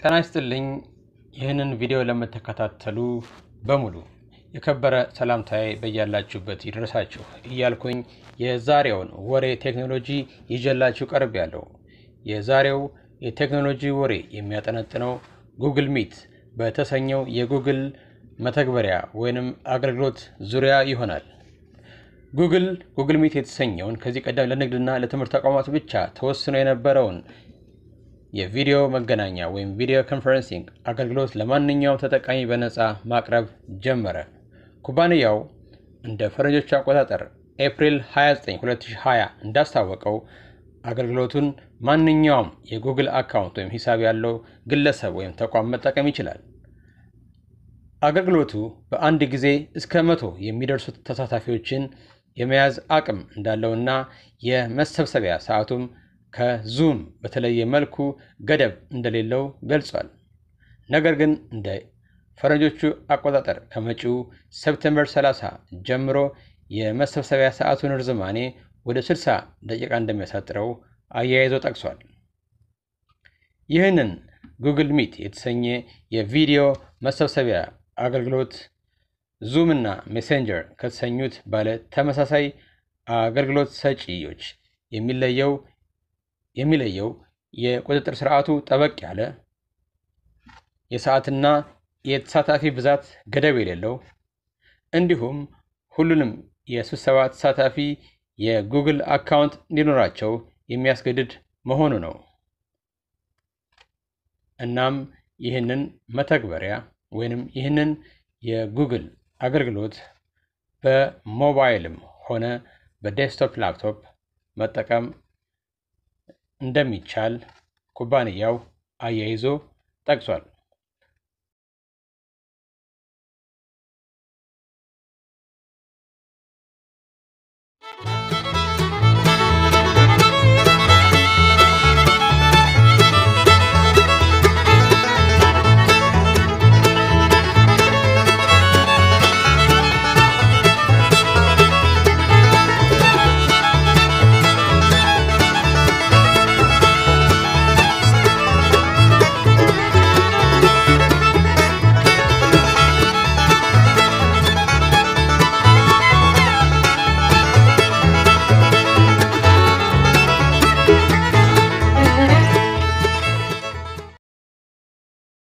ጤና ይስጥልኝ። ይህንን ቪዲዮ ለምትከታተሉ በሙሉ የከበረ ሰላምታዬ በያላችሁበት ይድረሳችሁ እያልኩኝ የዛሬውን ወሬ ቴክኖሎጂ ይዤላችሁ ቀርብ ያለው የዛሬው የቴክኖሎጂ ወሬ የሚያጠነጥነው ጉግል ሚት በተሰኘው የጉግል መተግበሪያ ወይንም አገልግሎት ዙሪያ ይሆናል። ጉግል ጉግል ሚት የተሰኘውን ከዚህ ቀደም ለንግድና ለትምህርት ተቋማት ብቻ ተወስኖ የነበረውን የቪዲዮ መገናኛ ወይም ቪዲዮ ኮንፈረንሲንግ አገልግሎት ለማንኛውም ተጠቃሚ በነፃ ማቅረብ ጀመረ። ኩባንያው እንደ ፈረንጆቹ አቆጣጠር ኤፕሪል 29 2020 እንዳስታወቀው አገልግሎቱን ማንኛውም የጉግል አካውንት ወይም ሂሳብ ያለው ግለሰብ ወይም ተቋም መጠቀም ይችላል። አገልግሎቱ በአንድ ጊዜ እስከ መቶ የሚደርሱ ተሳታፊዎችን የመያዝ አቅም እንዳለውና የመሰብሰቢያ ሰዓቱም ከዙም በተለየ መልኩ ገደብ እንደሌለው ገልጿል። ነገር ግን እንደ ፈረንጆቹ አቆጣጠር ከመጪው ሰፕተምበር 30 ጀምሮ የመሰብሰቢያ ሰዓቱን ርዝማኔ ወደ 60 ደቂቃ እንደሚያሳጥረው አያይዞ ጠቅሷል። ይህንን ጉግል ሚት የተሰኘ የቪዲዮ መሰብሰቢያ አገልግሎት ዙም እና ሜሴንጀር ከተሰኙት ባለ ተመሳሳይ አገልግሎት ሰጪዎች የሚለየው የሚለየው የቁጥጥር ስርዓቱ ጠበቅ ያለ የሰዓትና የተሳታፊ ብዛት ገደብ የሌለው እንዲሁም ሁሉንም የስብሰባ ተሳታፊ የጉግል አካውንት እንዲኖራቸው የሚያስገድድ መሆኑ ነው። እናም ይህንን መተግበሪያ ወይንም ይህንን የጉግል አገልግሎት በሞባይልም ሆነ በዴስክቶፕ ላፕቶፕ መጠቀም እንደሚቻል ኩባንያው አያይዞ ጠቅሷል።